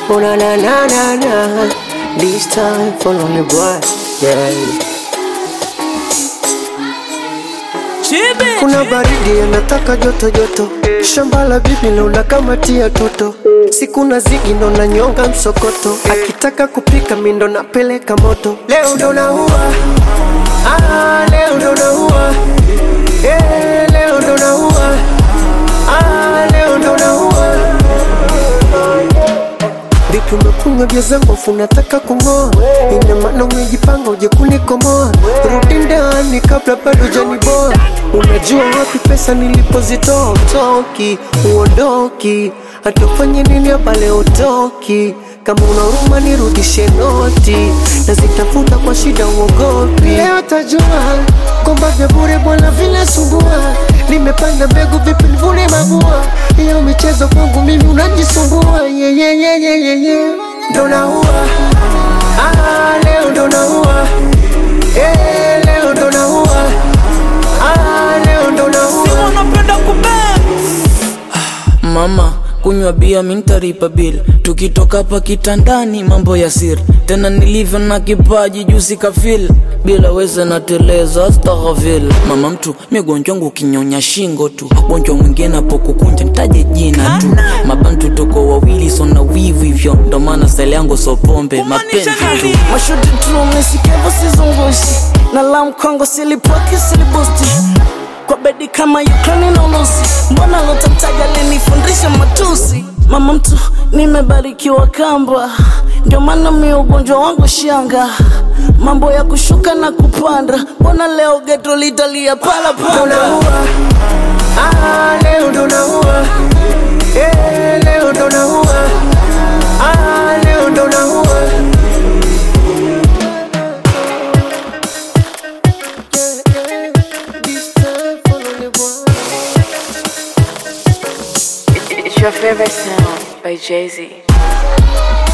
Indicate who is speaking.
Speaker 1: Oh na na na na na. This time for only boy. Yeah. Kuna baridi anataka joto joto, shamba la bibi naona kama tia toto, siku na zigi ndo na nyonga msokoto, akitaka kupika mi ndo napeleka moto. Leo ndo naua, ah, leo ndo naua, eh, leo ndo naua, ah, leo ndo naua. Vipi umekunywa vya zangu afu unataka kung'oa? Ina maana umejipanga uje kunikomoa? Rudi ndani kabla bado hujaniboa. Unajua wapi pesa nilipozitoa? Utoki, uondoki, hata ufanye nini hapa leo utoki. Kama una huruma nirudishe noti, nazitafuta kwa shida, uogopi. Leo tajua kwamba vya bure bwana vinasumbua. Nimepanda mbegu vipi nivune mabua? Hiyo michezo kwangu mimi unajisumbua. Yeah, yeah, yeah, yeah, yeah, yeah. Ndo naua ah, leo ndo naua eh, leo ndo naua ah, leo ndo naua
Speaker 2: unapenda kubeba mama kunywa bia mintaripa bil tukitoka hapa kitandani mambo ya siri tena nilivyo na kipaji jusi kafil bila weza nateleza astaghfir mama mtu migonjwa wangu ukinyonya shingo tu gonjwa mwingine apokukunja ntaje jina tu mabantu toko wawili sona wivu hivyo ndo maana style yangu so pombe mapenzi tu
Speaker 3: mashuti tu mesikevo sizungushi na la mkongo silipoki silibusti kwa bedi kama Ukraine na Urusi, mbona lotamtaja alinifundisha matusi. Mama mtu nimebarikiwa kamba, ndio maana mi ugonjwa wangu shanga, mambo ya kushuka na kupanda, mbona leo geto litalia pala
Speaker 1: ndo
Speaker 3: pala
Speaker 1: naua ah, leo ndo naua eh, leo ndo naua ah, leo ndo naua This time for only one.
Speaker 4: It's your favorite sound by Jay Z.